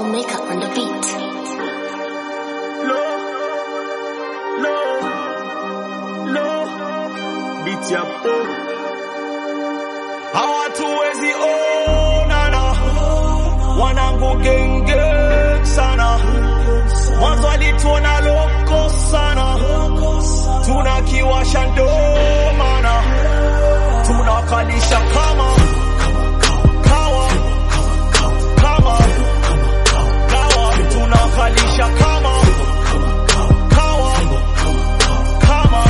Maker on the beat. Low, low, low, beat ya po. Hawatuwezi onana, wanangu genge sana, mwanzo alituona loko sana, tunakiwasha ndo maana tunakalisha kama kawa kama kawa tunakalisha kama kawa kama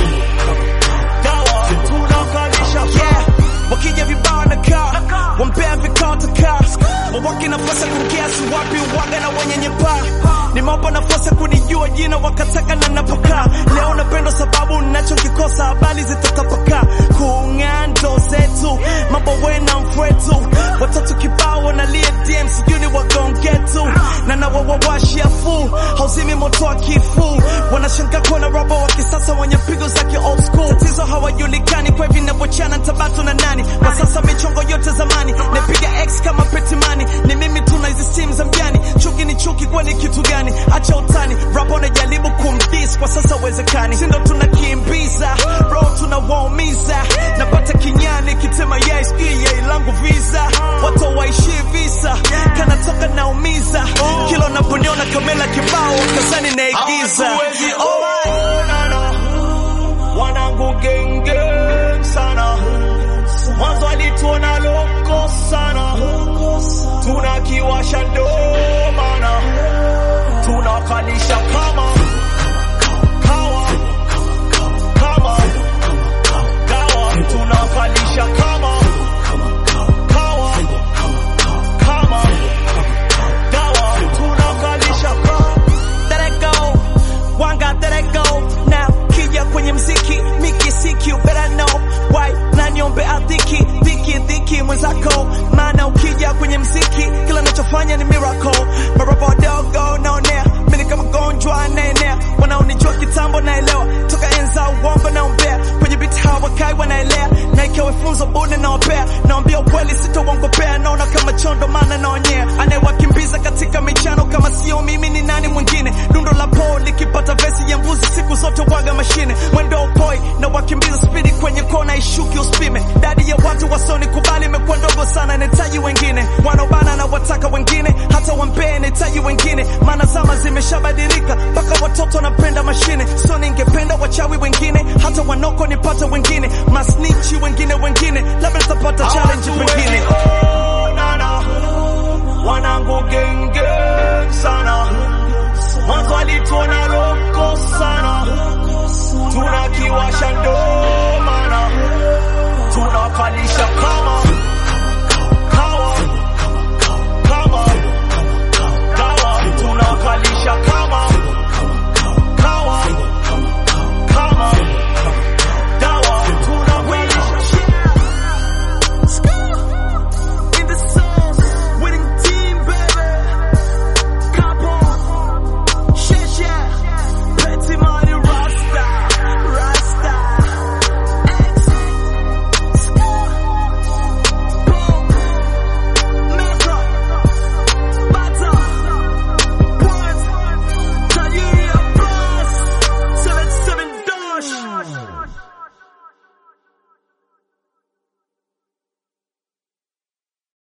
dawa tunakalisha yeah. wakija vibao na kaa wampea vikao takaa wawake nafasi ya kukiasi wapi waga na wenye nyepaa nimewapa nafasi ya kunijua jina wakataka na napokaa leo napendwa sababu nachokikosa habari zitatapakaa kung'aa ndo zetu mambo wena mfwetu watatu kibao wanalia dm sijui ni wagongetu na nawawawashia fu hauzimi moto wa kifu wanashangaa kuona robo wa kisasa wenye pigo za ki old school tatizo hawajulikani kwa hivi navyochana tabatu na nani kwa sasa michongo yote zamani napiga x kama petimani ni mimi tuna hizi simu za mjani chuki ni chuki kwani kitu gani acha utani rapo najaribu kumdis kwa sasa uwezekani sindo tunakimbiza ro tunawaumiza napata kinyani kitema yes yai langu visa watu waishi visa kanatoka naumiza kila unaponiona kamela kibao kazani naigiza Hawatuwezi onana, wanangu genge sana, mwanzo alituona loko sana, tunakiwasha ndo maana tunakalisha kama kawa kama dawa, tunakalisha kama kawa kama dawa, tunakalisha kama Let it go, one got let it go now. Kija kwenye mziki, miki siki, you better know why. Na niombe adhiki, dhiki dhiki mwenzako, maana ukija kwenye mziki, kila nachofanya ni miracle. Marapa wadogo naonea, mimi kama gonjwa anaenea, wanaonijua kitambo naelewa, toka enza uongo naombea, kwenye biti hawakai wanaelea, na ikiwa funzo bune naopea, naambia ukweli sitauongopea, naona kama chondo maana naonyea, anayewakimbiza katika michano kama sio mimi ni nani mwingine dundo la po likipata vesi ya mbuzi siku zote waga mashine mwendo upoi na wakimbiza spidi kwenye kona ishuki uspime dadi ya watu wasoni kubali imekuwa ndogo sana nahitaji wengine wanaobana na wataka wengine hata wampee nahitaji wengine maana zama zimeshabadilika mpaka watoto wanapenda mashine so ningependa wachawi wengine hata wanoko nipate wengine masnichi wengine wengine labda nitapata challenge pengine